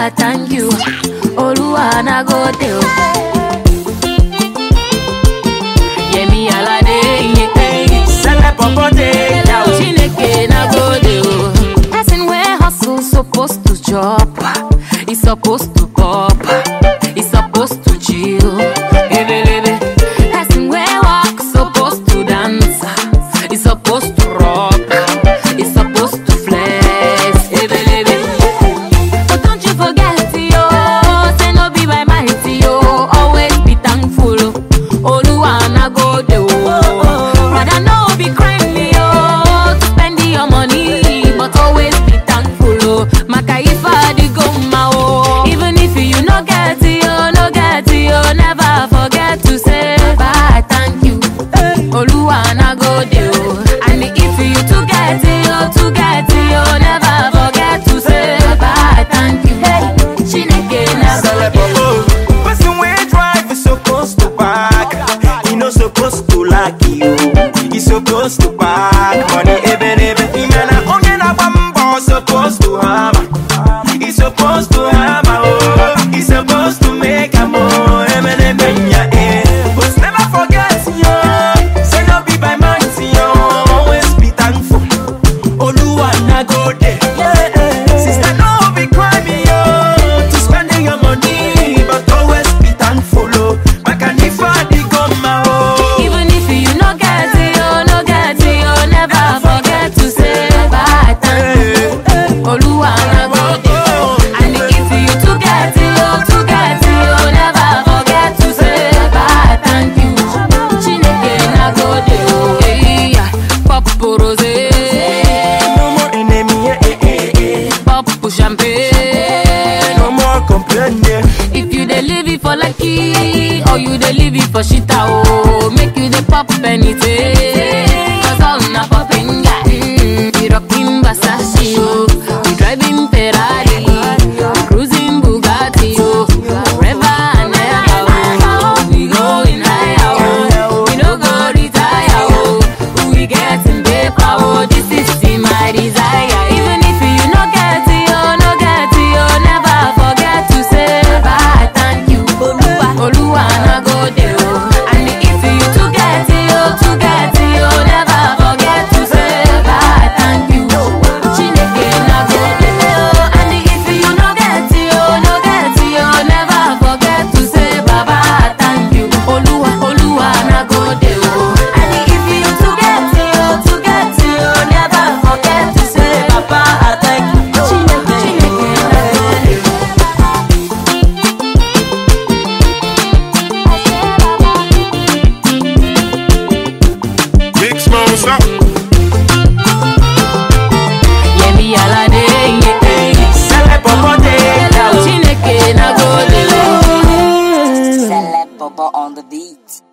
I thank you. Oluwa na go dey. Yemi Alade, yeah. Sele popote, yeah. Chineke na go dey. Person wey hustle supposed to chop. He supposed to pop. He supposed to chill. Ebelebe. Person wey walk supposed to dance. He supposed to rock. He supposed to flex. Ebelebe. But don't you forget, yo, say no be by might, yo. Always be thankful. Oluwa na go dey, oh. Rather no be crime, yo, to spend your money, but always be thankful, oh. Maka if I dey go ma, oh. Even if you no get, yo, no get, yo, never forget to say bye, thank you. Oluwa na go dey, oh. And if you to get, yo, to get, yo, never forget to say bye, thank you. Chineke na go Sele dey, oh. popo. Person wey drive is supposed to park. He no supposed to lack you. He supposed to park money ebe n'ebe. Ime na onye na-agba mbọ supposed to hammer. He supposed to hammer oh. He supposed to make am oh. Ebe n'ebe nya eh. But never forget yo. Say no be by might yo. Always be thankful. Oluwa na go dey. Sister, no be crime, yo, to spending your money, but always be thankful, oh. Makanifa di goma, oh. Even if you no get it, oh, no get it, oh, never forget to say bye, thank you. Oluwa na go dey. And if you to get it, oh, to get it, oh, never forget to say bye, thank you. Chineke na go dey, oh, hey, yeah. Pop rosé, No more enemy, eh, eh, eh, eh. pop champagne. No more complaining. If you dey live it for lucky or you dey live it for shita oh, make you dey pop anything. Cause all na popping guy. Mm, we rocking Versace oh, we driving Ferrari, we cruising Bugatti oh, forever and ever oh. We going higher oh, we no go retire oh, we getting paper oh. This is my desire. Even if you no get it oh, no get it oh, never forget to say bye, thank you. Oluwa, Oluwa na go dey oh. And if you to get it oh, to get it oh, never forget to say bye, thank you. Chineke na go dey oh. And if you no get it oh, no get it oh, never forget to say baba, thank you. Oluwa, Oluwa na go dey oh. And if you to get it oh, to get it oh, never forget to say baba, thank you. Chineke, Chineke na go dey oh. Big Smoke, stop. Yemi Alade, yeah. Sele popote, yeah. Chineke na go dey oh. Celeb Bobo on the beat.